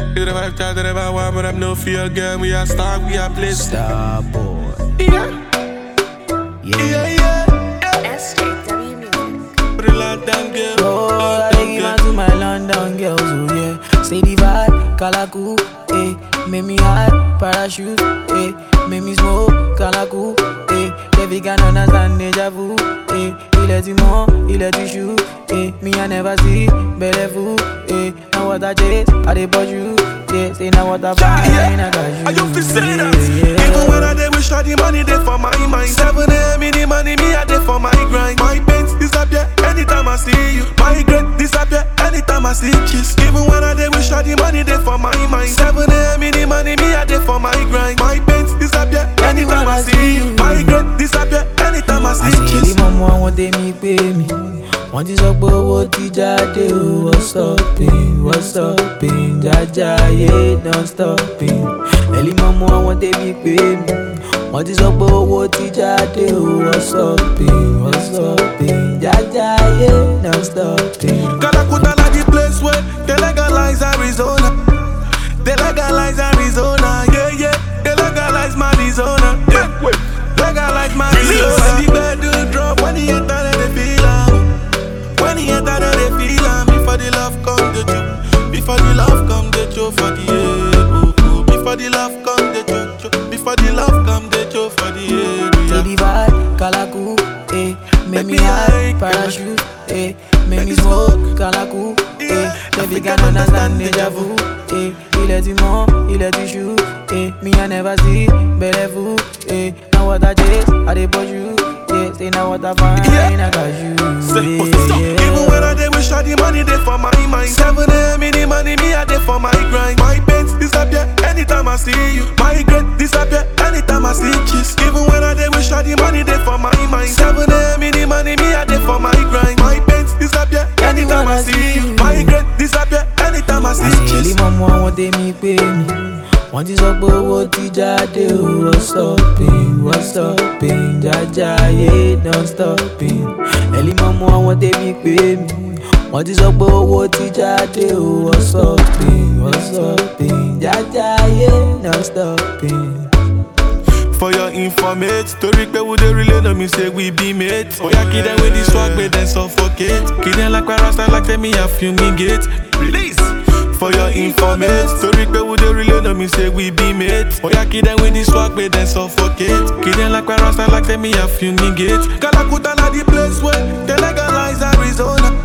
You the vibe, chat, the vibe, one, but I'm no fear, girl. We are star, we are place. Star boy. Yeah, Yeah. yeah, yeah. SJW Music. Put it loud down, girl. Oh, I Loud take down, it girl. out to my London girls, oh yeah. Say the vibe, Kalaku, eh. Make me hot, parachute, eh. Make me smoke, Kalaku, eh. Baby can understand deja vu, eh. Il est du monde, il est du chou, eh. Me I never see, belle vous, eh. Now what I chase, I dey bought you, yeah. Say now what I find, I got you, Are you fi say that? yeah, yeah. Even when I dey wish all the money dey for my mind. Seven a.m. in the money, me I dey for my grind. My pains disappear anytime I see you. My regret disappear anytime I see kiss. Even when I dey wish all the money dey for my mind. Seven a.m. in the money, me I dey for my grind. My pains disappear anytime I see you. My regret disappear anytime I see àṣírí kiss. mọ́mọ́ àwọn tèmi pé mi wọ́n ti sọ pé owó ti jáde o wọ́n stopping wọ́n stopping jájá ayé don stopping ẹ̀lí mọ́mọ́ àwọn tèmi pé mi wọ́n ti sọ pé owó ti jáde o wọ́n stopping wọ́n stopping jájá ayé don stopping. Calacuta like the place where they legalize Arizona. They legalize Arizona, yeah, yeah. They legalize Arizona, yeah. Legalize Arizona. When the bed do drop, when the enter, then they feel am. When the enter, then they feel am. Before the love come, the choke. Before the love come, the choke for the head. Oh, oh. Before the love come, the choke, choke. Before the love come, the choke for the head. Say Yeah. the vibe, Kalaku, eh. Make me Baby, I high, parachute, eh. Make me smoke, Kalaku, eh. Baby can understand deja vu, eh. Il est du monde, il est du chou, eh. Me I never see, belle vous, eh. Now what I chase, I dey push you, yeah. Say now what I find, Yeah. I got you, Say, what's this up? yeah, Even when I dey wish all the money dey for my mind. Seven a.m. in the money, me I dey for my grind. My pains disappear anytime I see you. My regret disappear anytime I see kiss. Even when I dey wish all the money dey for my mind. Seven a.m. in the money, me I dey for my grind. My pains disappear anytime I see you. My regret disappear anytime I see àṣírí kiss. mọ́mọ́ àwọn tèmi pé mi wọ́n ti sọ pé owó ti jáde o wọ́n stopping wọ́n stopping jájá ayé don stopping ẹ̀lí mọ́mọ́ àwọn tèmi pé mi wọ́n ti sọ pé owó ti jáde o wọ́n stopping wọ́n stopping jájá ayé don stopping. For your informate, story pe we dey relay no me say we be mates. Oya kid them with the swag, but then suffocate. Kid them like rasta like tell me I fumigate. Release. For your informate, story pe we dey relay no me say we be mates. Oya kid them with the swag, but then suffocate. Kid them like rasta like tell me I fumigate. Calacuta na the place where they legalize Arizona.